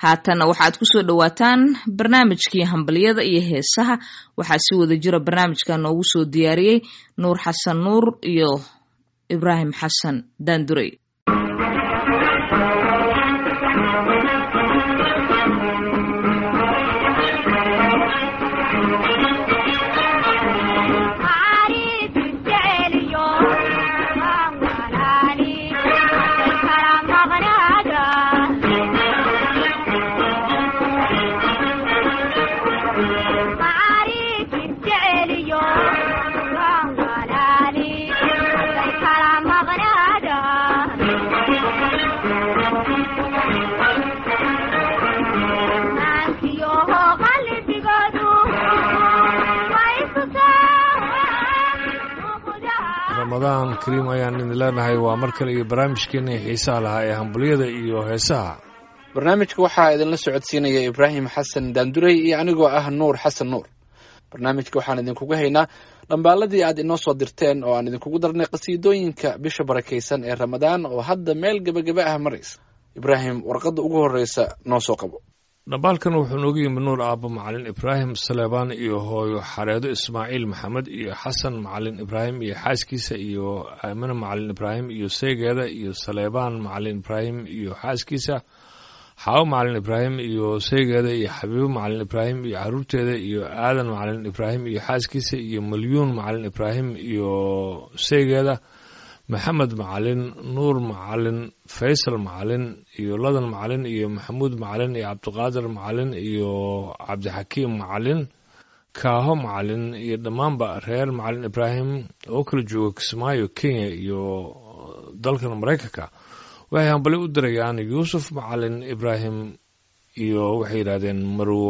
haatanna waxaad ku soo dhowaataan barnaamijkii hambalyada iyo heesaha waxaa si wada jira barnaamijka noogu soo diyaariyey nuur xasan nuur iyo ibraahim xasan daandurey ramadaan kariim ayaan idin leenahay waa mar kale iyo barnaamijkeena xiisaha lahaa ee hambalyada iyo heesaha barnaamijka waxaa idinla socodsiinaya ibraahim xasan daandurey iyo anigoo ah nuur xasan nuur barnaamijka waxaan idinkugu haynaa dhambaaladii aad inoo soo dirteen oo aan idinkugu darnay qasiidooyinka bisha barakaysan ee ramadaan oo hadda meel gebagaba ah maraysa ibraahim warqadda ugu horreysa noo soo qabo dhambaalkan wuxuu noogu yimid nuur aabbo macalin ibraahim saleebaan iyo hooyo xareedo ismaaciil maxamed iyo xasan macalin ibraahim iyo xaaskiisa iyo aamine macalin ibraahim iyo seygeeda iyo saleebaan macalin ibraahim iyo xaaskiisa xaawo macalin ibraahim iyo seygeeda iyo xabiibo macalin ibraahim iyo caruurteeda iyo aadan macalin ibraahim iyo xaaskiisa iyo malyuun macalin ibraahim iyo seygeeda maxamed macalin nuur macalin faysal macalin iyo ladan macalin iyo maxamuud macalin iyo cabdiqaadir macalin iyo cabdixakiim macalin kaaho macalin iyo dhammaanba reer macalin ibraahim oo kala jooga kismaayo kenya iyo dalkan maraykanka waxay hambali u dirayaan yuusuf macalin ibraahim iyo waxay yidhahdeen marwo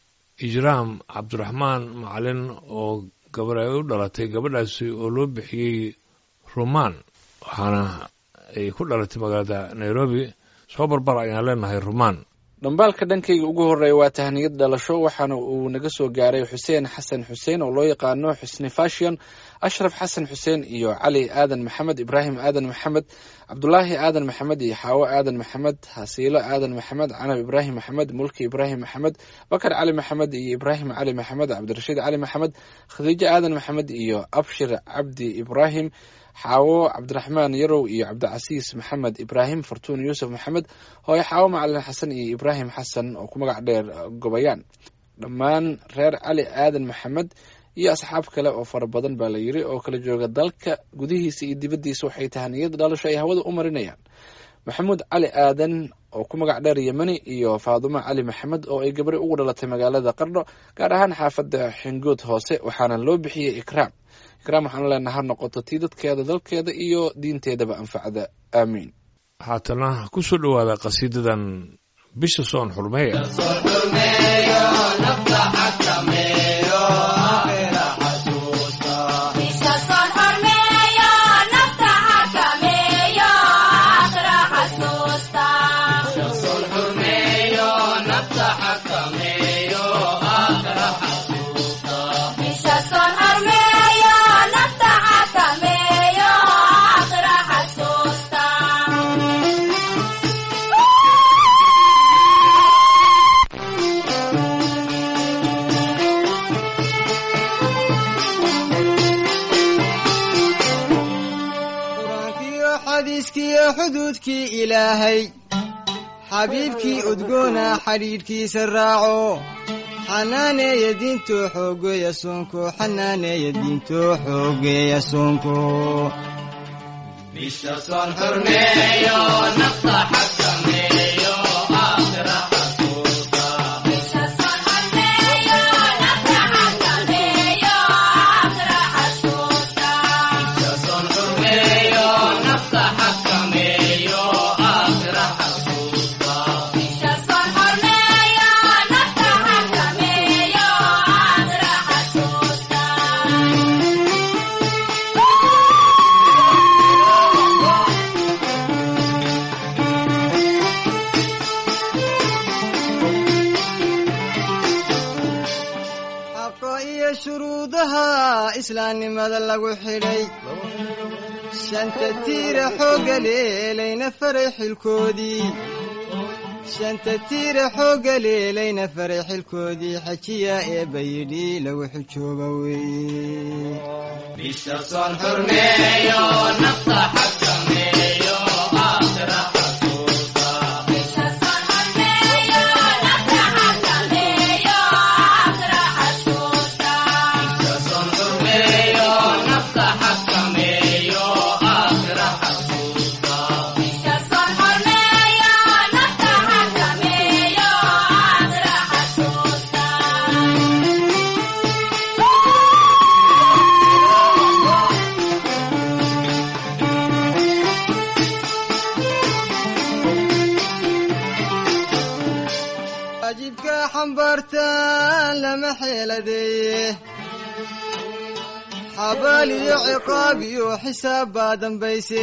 ijraam cabdiraxmaan macalin oo gabar ay u dhalatay gabadhaasi oo loo bixiyey rumaan waxaana ay ku dhalatay magaalada nairobi soo barbar ayaan leenahay rumaan dhambaalka dhankayga ugu horreeya waa tahniyad dhalasho waxaana uu naga soo gaaray xuseen xasan xuseen oo loo yaqaano xusni fashion ashraf xasan xuseen iyo cali aadan maxamed ibraahim aadan maxamed cabdulaahi aadan maxamed iyo xaawo aadan maxamed hasiilo aadan maxamed canab ibraahim maxamed mulki ibraahim maxamed bakar cali maxamed iyo ibraahim cali maxamed cabdirashiid cali maxamed khadiijo aadan maxamed iyo abshir cabdi ibraahim xaawo cabdiraxmaan yarow iyo cabdicasiis maxamed ibraahim fartuun yuusuf maxamed hooyo xaawo macalin xasan iyo ibraahim xasan oo ku magac dheer gobayaan dhammaan reer cali aadan maxamed iyo asxaab kale oo fara badan baa la yiri oo kala jooga dalka gudihiisa iyo dibaddiisa waxay tahaniyad dhalasho ay hawada u marinayaan maxamuud cali aadan oo ku magac dheer yemani iyo faadumo cali maxamed oo ay gabari ugu dhalatay magaalada qardho gaar ahaan xaafadda xingood hoose waxaana loo bixiyey ikraam ikraam waxaan leenaha ha noqoto tii dadkeeda dalkeeda iyo diinteedaba anfacda aamiin haatana ku soo dhowaada qasiidadan bisha soon xurmeeya xuduudkii ilaahay xabiibkii udgoona xidhiidhkiisa raaco xanaaneeya diinto xoogeeya soonko xanaaneeya diinto xoogeeya soonko islaamnimada lagu xidhay shanta tiira xoogga leelayna faray xilkoodii shanta tiira xoogga leelayna faray xilkoodii xajiya ee bayidhi lagu xujooba weeye waajibka xambaartaan lama xeeladeeye xabaal iyo ciqaab iyo xisaab baa dambayse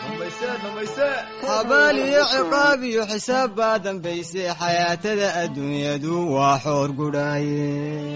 xabaal iyo ciqaab iyo xisaab baa dambayse xayaatada adduunyadu waa xoor gudhaaye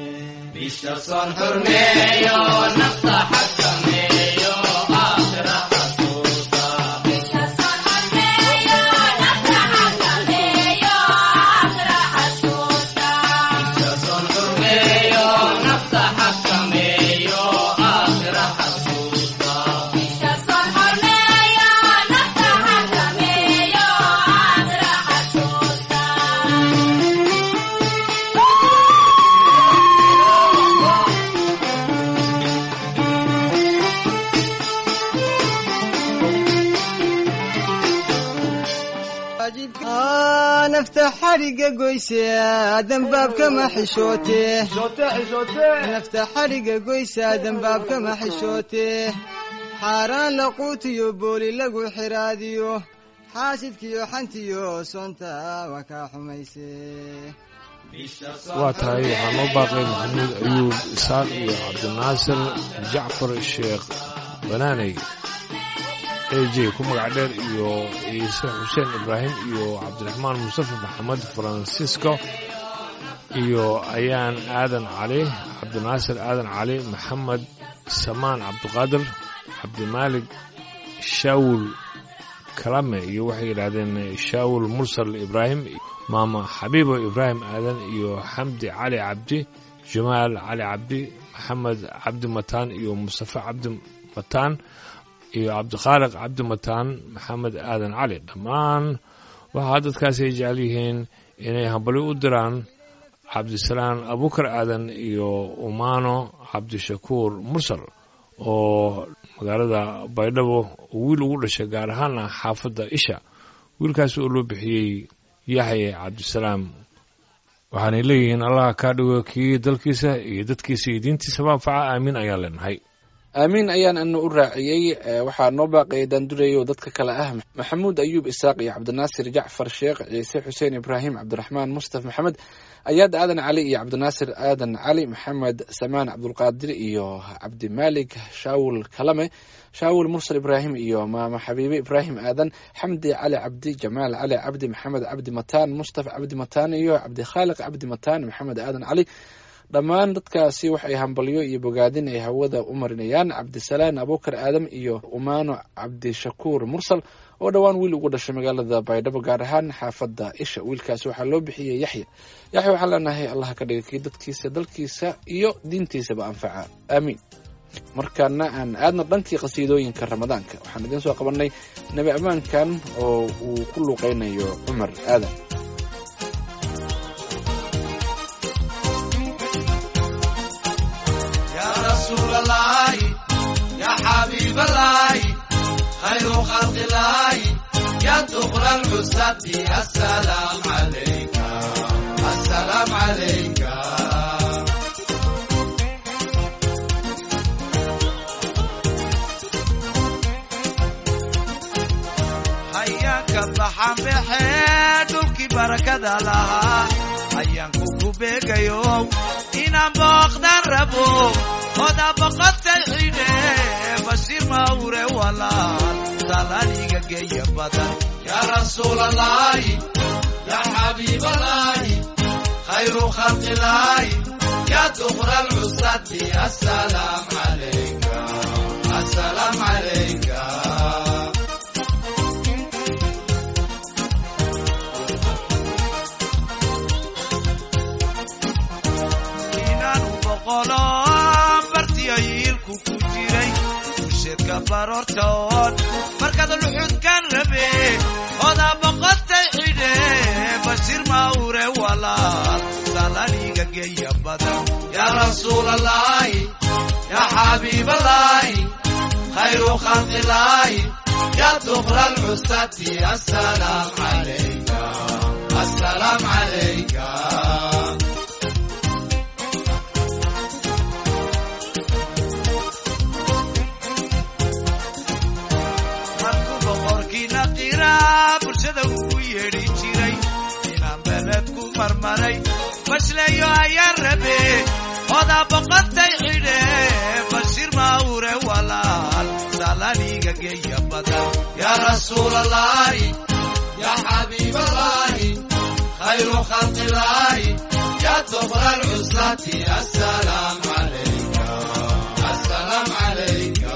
waajibka nafta xadhigga goyse dembaabkama xishoote nafta xadhigga goysa dembaabkama xishoote xaaraan laquutiyo booli lagu xiraadiyo xaasidkiyo xantiyo soonta waa kaa xumayse waa tahay waxaa noo baaqay maxamuud ayuub isaaq iyo cabdinaasir jacfar sheekh banaaney a j ku magac dheer iyo ciise xuseen ibraahim iyo cabdiraxmaan mustafa maxamed francisco iyo ayaan aadan cali cabdinaasir aadan cali maxamed samaan cabdiqaadir cabdimaalig shaawul kalame iyo waxay yidhaahdeen shaawul mursal ibraahim maama xabiibo ibraahim aadan iyo xamdi cali cabdi jamaal cali cabdi maxamed cabdi mataan iyo mustafa cabdi mataan iyo cabdikhaaliq cabdi mataan maxamed aadan cali dhammaan waxaa dadkaasi ay jecel yihiin inay hambali u diraan cabdisalaan abukar aadan iyo umaano cabdishakuur mursal oo magaalada baydhabo wiil ugu dhashay gaar ahaana xaafadda isha wiilkaas oo loo bixiyey yaxye cabdisalaam waxaanay leeyihiin allah kaa dhigo kii dalkiisa iyo dadkiisa iyo diintiisaba anfaca aamiin ayaan leenahay aamiin ayaan ana u raaciyey waxaa noo baaqaya daandureeyo dadka kale ah maxamuud ayuub isaaq iyo cabdinaasir jacfar sheekh ciise xuseen ibraahim cabdiraxmaan mustaf maxamed ayaad aadan cali iyo cabdinaasir aadan cali maxamed samaan cabdulqaadir iyo cabdimaalik shaawul kalame shaawul mursal ibraahim iyo maama xabiibe ibraahim aadan xamdi cali cabdi jamaal cali cabdi maxamed cabdi mataan mustafa cabdi mataan iyo cabdikhaaliq cabdi mataan maxamed aadan cali dhammaan dadkaasi waxay hambalyo iyo bogaadin ay hawada u marinayaan cabdisalaan abukar aadam iyo umaano cabdishakuur mursal oo dhowaan wiil ugu dhashay magaalada baydhabo gaar ahaan xaafadda isha wiilkaasi waxaa loo bixiyey yaxya yaxya waxaan leenahay allah ka dhiga kii dadkiisa dalkiisa iyo diintiisaba anfaca aamiin markaana aan aadna dhankii qasiidooyinka ramadaanka waxaan idiin soo qabanay nebi ammaankan oo uu ku luuqeynayo cumar aadan رسول الله يا حبيب الله خير خلق الله يا دخل العزة السلام عليك السلام عليك حياك الضحى بحيدك بركة لها حياك كوبيك يوم إنا بقدر ربو oda boqotay xidhe bashir mawre walaal salaaniga geeya badan yaa rasuul allahi yaa xabiib allahi khayru khalqi llahi yaa dukra alcusati assalaam calayka assalaam calayka boqolo bartiyo yiilku ku jiray usheedka baroortoon markaad luxudkan rabe odaa boqotay xidhe bashir mawre walaal salaniga geeya badan yaa rasuul allaahi yaa xabiib allaahi khayru khalqi illaahi yaa dukra alcusati assalaam calayka assalaam calayka markuu boqorkiina qiraa bulshada ugu yeedhi jiray inaan beled ku marmaray bashleeyo ayaa rabe odaa boqotay xidhe bashir mawre walaal salaniga geeya badan yaa rasuul allaahi yaa xabiib allaahi khayru khalqi illaahi yaa dukra alcuslati assalaam calayka assalaam calayka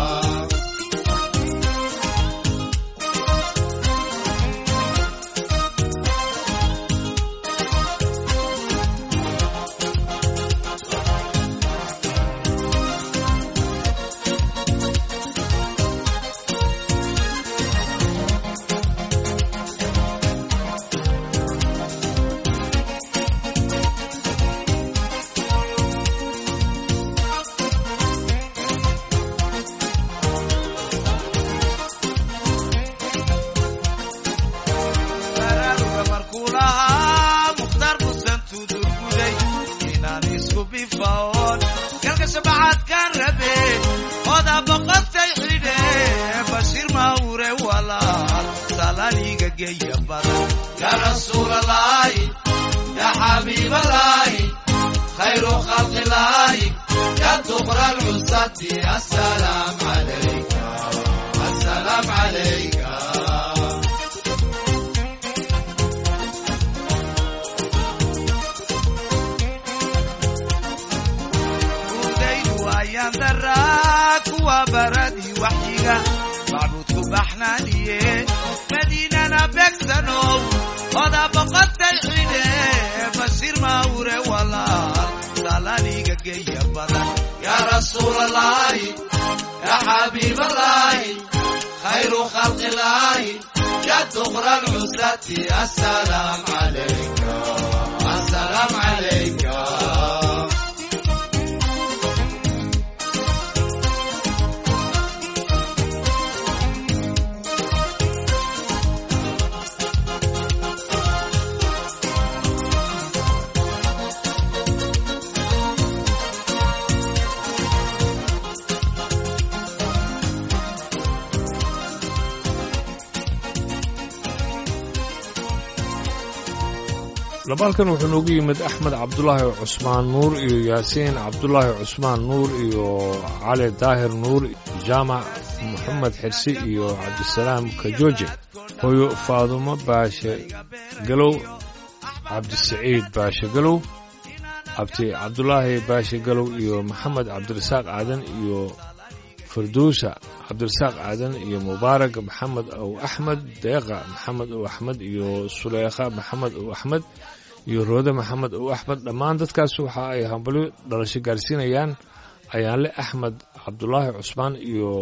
baraaruga markuu lahaa mukhtaar musan tudurguday inaan isku bifaoon galka shabacaadkaan rabe odaa boqotay xidhe bashir mawre walaal salaniga geeya badan yaa rasuul allaahi yaa xabiib allaahi khayru khalqi illaahi yaa dukra alcusati assalaam calayka assalaam calayka urdaydu ayaan daraa kuwa baradii waxyiga macbuudku baxnaaniye madiinana beegsanow odaa boqotay xidhe bashir mawre walaal salaniga geeya badan yaa rasuul allaahi yaa xabiib allaahi khayru khalqi illaahi yaa dukra alcusati assalaam calayka assalaam calayka labaalkan wuxuu noogu yimid axmed cabdulaahi cusmaan nuur iyo yaasiin cabdulaahi cusmaan nuur iyo cali daahir nuur jaamac moxamed xirsi iyo cabdisalaam kajooje hooyo faadumo baashe galow cabdisaciid baashe galow abti cabdulaahi baashe galow iyo maxamed cabdirasaaq aadan iyo farduusa cabdirasaaq aadan iyo mubaarak maxamed ow axmed deeqa maxamed ow axmed iyo suleykha maxamed ow axmed iyo roode maxamed ow axmed dhammaan dadkaas waxa ay hambalyo dhalasho gaarsiinayaan ayaanle axmed cabdulaahi cusmaan iyo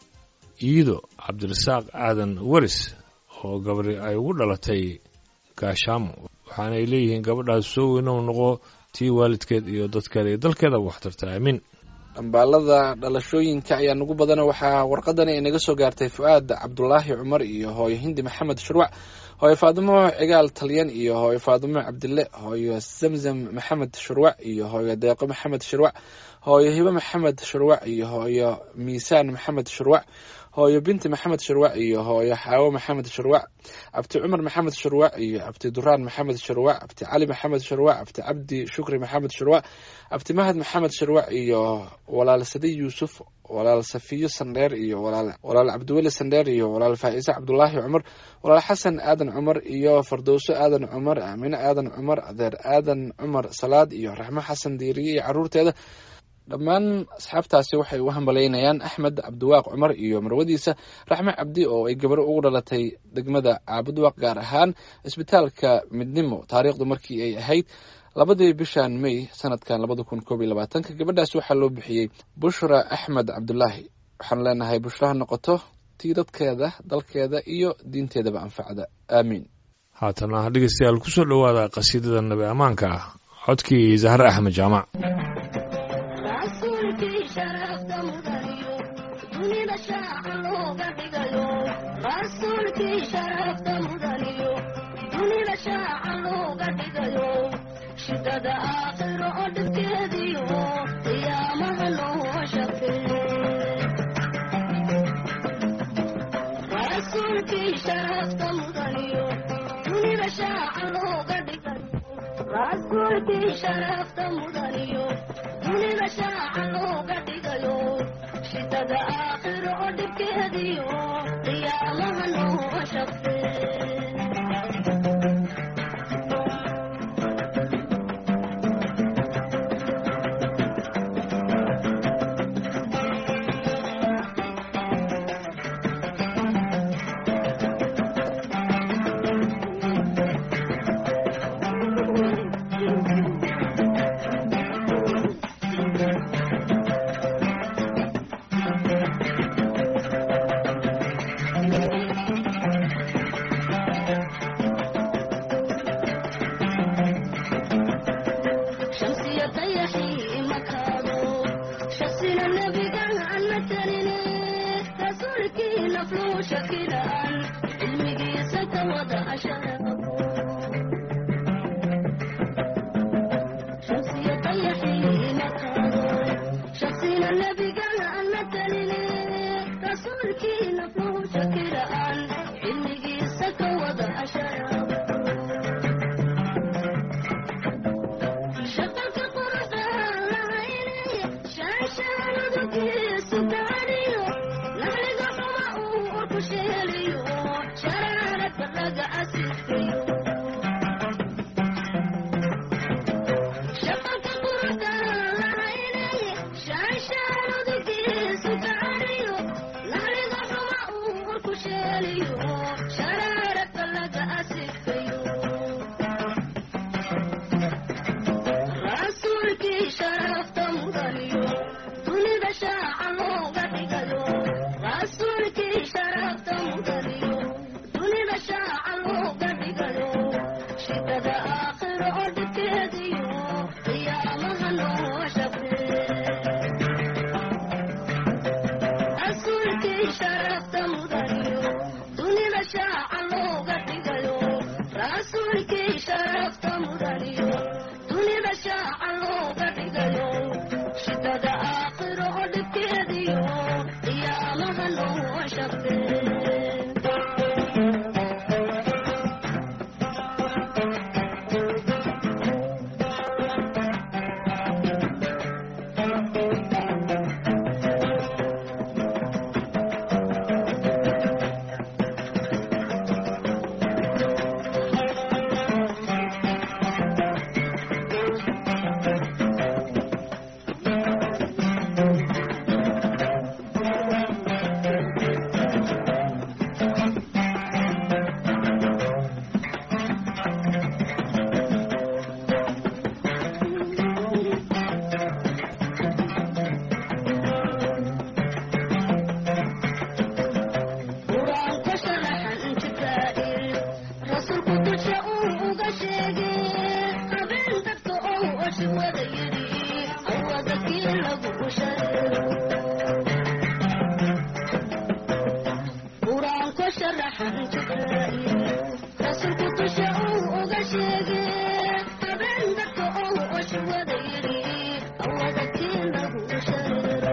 iido cabdirasaaq aadan waris oo gabari ay ugu dhalatay gaashaamo waxaanay leeyihiin gabadhaas soo weynow noqo tii waalidkeed iyo dadkeeda iyo dalkeeda waxtarta aamiin dhambaalada dhalashooyinka ayaa nagu badana waxaa warqadani ay naga soo gaartay fu-aad cabdulaahi cumar iyo hooyo hindi maxamed shurwac hooyo faadimo cigaal talyan iyo hooyo faadimo cabdille hooyo zamzam maxamed shurwac iyo hooyo deeqo maxamed shurwac hooyo hibe maxamed shurwac iyo hooyo miisaan maxamed shurwac hooyo binti maxamed shurwac iyo hooyo xaawo maxamed shurwac abti cumar maxamed shurwac iyo abti duraan maxamed shurwac abti cali maxamed shurwac abti cabdi shukri maxamed shurwac abti mahad maxamed shurwac iyo walaal sadi yuusuf walaal safiyo sandheer iyo walaal walaal cabdiweli sandheer iyo walaal faa'iise cabdulaahi cumar walaal xasan aadan cumar iyo fardowso aadan cumar aamine aadan cumar adeer aadan cumar salaad iyo raxmo xasan diiriye iyo caruurteeda dhammaan asxaabtaasi waxay u hambalaynayaan axmed cabdiwaaq cumar iyo marwadiisa raxme cabdi oo ay gabar ugu dhalatay degmada caabudwaaq gaar ahaan isbitaalka midnimo taariikhdu markii ay ahayd labadii bishan may sanadkan labada kun koob iyo labaatanka gabadhaas waxaa loo bixiyey bushra axmed cabdulaahi waxaan leenahay bushra ha noqoto tii dadkeeda dalkeeda iyo diinteedaba anfacda aamiin haatana dhegeystayaal kusoo dhowaada qasiidada nabi ammaanka ah codkii zahre axmed jaamac rasuulkii sharafta mudaniyo dunida shaaca looga dhigayo rasuulkii sharafta mudaniyo dunida shaaca looga dhigayo shidada aakhiro oo dhibkeediyo qiyaamaha loo shaqeeye rasuulkii sharafta mudaniyo dunida shaaca looga dhigayo rasuulkii sharafta mudaniyo dunida shaaca looga dhigayo shidada aakhiro oo dhibkeediyo qiyaamaha loo shaqeeye shamsiya dayaxii makaado shaksina nebigan aan mataline rasuulkii nafluu shakilaan cilmigiisa ka wada asharaabo shamsiya dayaxii makaado shaksina nebigan aan mataline rasuulkii nafluu shakilaan cilmigiisa ka wada asharaabo shaqalka qurqaan lahaynay shaashaanudugiisu gaadhiyo naxliga xuma uu urku sheeliyo sharaaradka laga asifkayo shaqalka qurqaan lahaynay shaashaanudugiisu gaadhiyo naxliga xuma uu urku sheeliyo sharaaradka laga asifkayo rasuulkii sharafta mudaniyo dunida shaaca looga dhigayo rasuulkii sharafta mudaniyo dunida shaaca looga dhigayo shidada aakhiro oo dhibkeediyo qiyaamaha loo shaqeeye rasuulkii sharafta mudaniyo dunida shaaca looga dhigayo rasuulkii sharafta mudaniyo dunida shaaca looga dhigayo shidada aakhiro oo dhibkeediyo qiyaamaha loo shaqeeye qur-aanka sharaxan jibraa'il rasuulku dusha uu uga sheegay habeen dadka ou oshi wada yidhi awada kii lagu shareero qur-aanka sharaxan jibraa'il rasuulku dusha uu uga sheegay habeen dadka ou oshi wada yidhi awada kii lagu shareero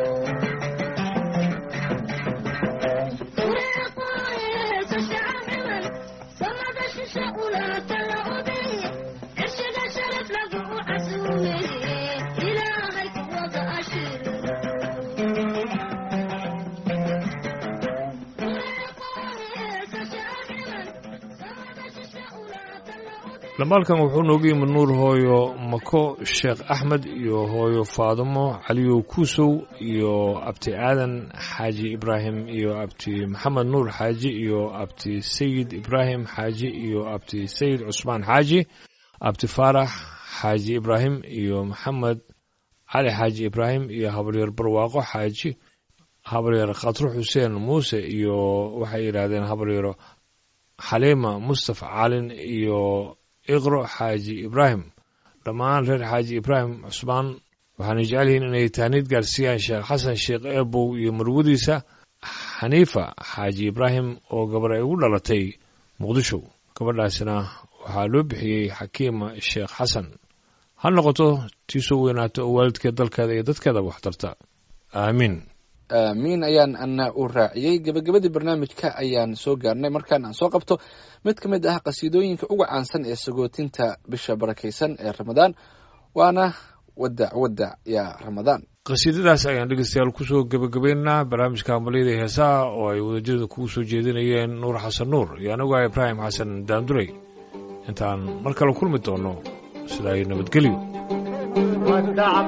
lamaalkan wuxuu noogu yimid nuur hooyo mako sheekh axmed iyo hooyo faadimo caliyow kuusow iyo abti aadan xaaji ibraahim iyo abti maxamed nuur xaaji iyo abti sayid ibraahim xaaji iyo abti sayid cusmaan xaaji abti faarax xaaji ibraahim iyo maxamed cali xaaji ibraahim iyo habaryar barwaaqo xaaji habaryar khatro xuseen muuse iyo waxay yidhaahdeen habaryaro xaliima mustafa calin iyo iqro xaaji ibraahim dhammaan reer xaaji ibraahim cusmaan waxaana jecel yihiin inay taaniid gaarsiiyaan sheekh xasan sheekh eebow iyo marwadiisa xaniifa xaaji ibraahim oo gabar ay ugu dhalatay muqdisho gabadhaasina waxaa loo bixiyey xakiima sheekh xasan ha noqoto tii soo weynaato oo waalidkeed dalkeeda iyo dadkeedaba wax tarta aamiin aamiin ayaan ana u raaciyey gebagabadii barnaamijka ayaan soo gaarnay markaan aan soo qabto mid ka mid ah qasiidooyinka uga caansan ee sagootinta bisha barakaysan ee ramadaan waana wadac wadac yaa ramadaan qasiidadaas ayaan dhegeystayaal kusoo gebagabaynaynaa barnaamijka hambalyada heesaha oo ay wadajirada kugu soo jeedinayeen nuur xasan nuur iyo anigu ah ibraahim xasan daandurey intaan mar kale kulmi doono sidaa iyo nabadgelyo